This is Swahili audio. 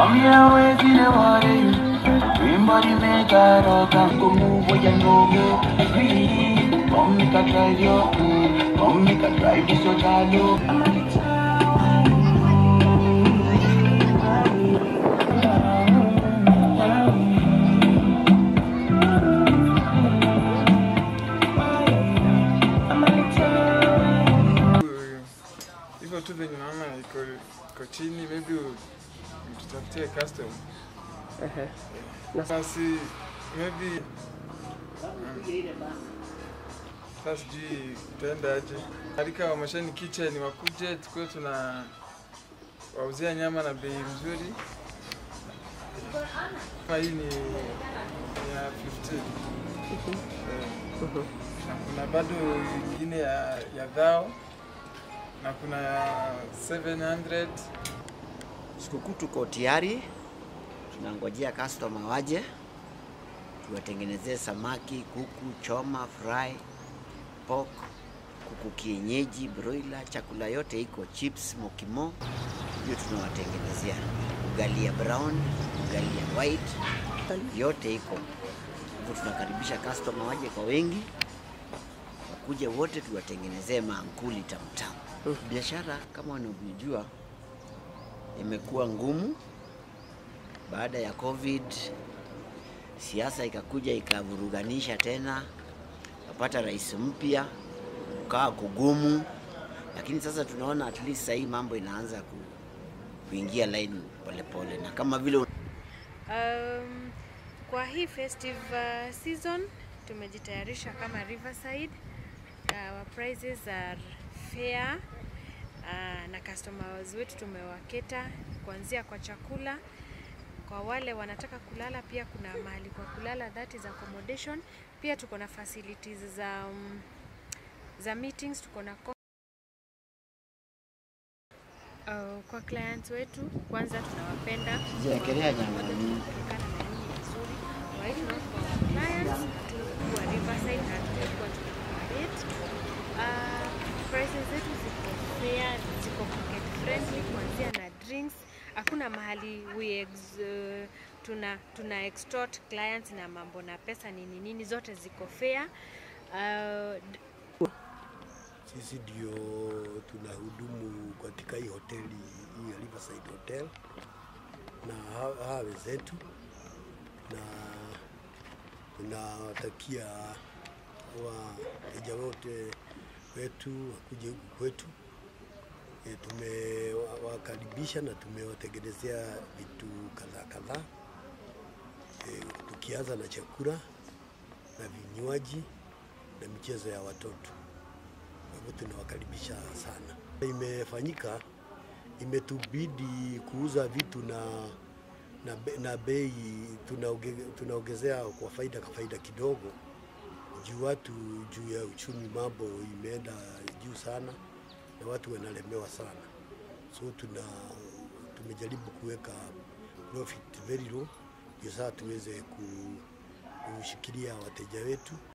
Come here, wait in the water. Dream body make a rock and go move where you know go. Free. Come make a drive your mm. Come make a drive this your jalo. I'm a little hivyo tu venye naona iko iko chini, maybe u- tutafutie custom Ehe. Na basi, maybe mm, sasa sijui itaenda aje. Alika wa Mashani Kitchen wakuje tukuwe tuna wauzia nyama na bei mzuri. Kama hii ni ni ya 15 Eh, na kuna bado ingine ya, ya dhao na kuna ya 700 Sikukuu tuko tayari, tunangojea customer waje tuwatengenezee samaki, kuku, choma, fry, pork, kuku kienyeji, broiler, chakula yote iko, chips, mokimo, hiyo tunawatengenezea. Ugali ya brown, ugali ya white, yote iko. Hivyo tunakaribisha customer waje kwa wengi, wakuje wote tuwatengenezee maankuli tamtamu. Biashara kama unavyojua imekuwa ngumu baada ya COVID. Siasa ikakuja ikavuruganisha tena, kapata rais mpya, ukawa kugumu, lakini sasa tunaona at least sahii mambo inaanza ku, kuingia line polepole, na kama vile Um, kwa hii festive uh, season tumejitayarisha kama Riverside. Uh, our prices are fair uh, na customers wetu tumewaketa kuanzia kwa chakula. Kwa wale wanataka kulala, pia kuna mahali kwa kulala, that is accommodation. Pia tuko na facilities za um, za meetings, tuko na co- Uh, kwa clients wetu kwanza tunawapenda Jiwekelea nyama Moja nyingi. tunapelekana na nyinyi vizuri. Kwa hivyo kwa clients hatukuwa Riverside na hatukuwa tunacommodate. Uh, prices zetu ziko fair, ziko pocket friendly kuanzia na drinks. Hakuna mahali we ex, uh, tuna tuna extort clients na mambo na pesa nini nini, zote ziko fair. Uh, d- Sisi ndio tunahudumu katika hii hoteli hii ya Riverside Hotel na ha- hawa wenzetu, na tunawatakia wateja wote wetu wakuje huku kwetu. E, tumewakaribisha na tumewatengenezea vitu kadhaa kadhaa e, tukianza na chakula na vinywaji na michezo ya watoto. Kwa hivyo tunawakaribisha sana. Imefanyika, imetubidi kuuza vitu na na, be- na bei tunaoge, tunaongezea kwa faida kwa faida kidogo, juu watu juu ya uchumi mambo imeenda juu sana na watu wanalemewa sana, so tuna tumejaribu kuweka profit very low ndio sasa tuweze ku- kushikilia wateja wetu.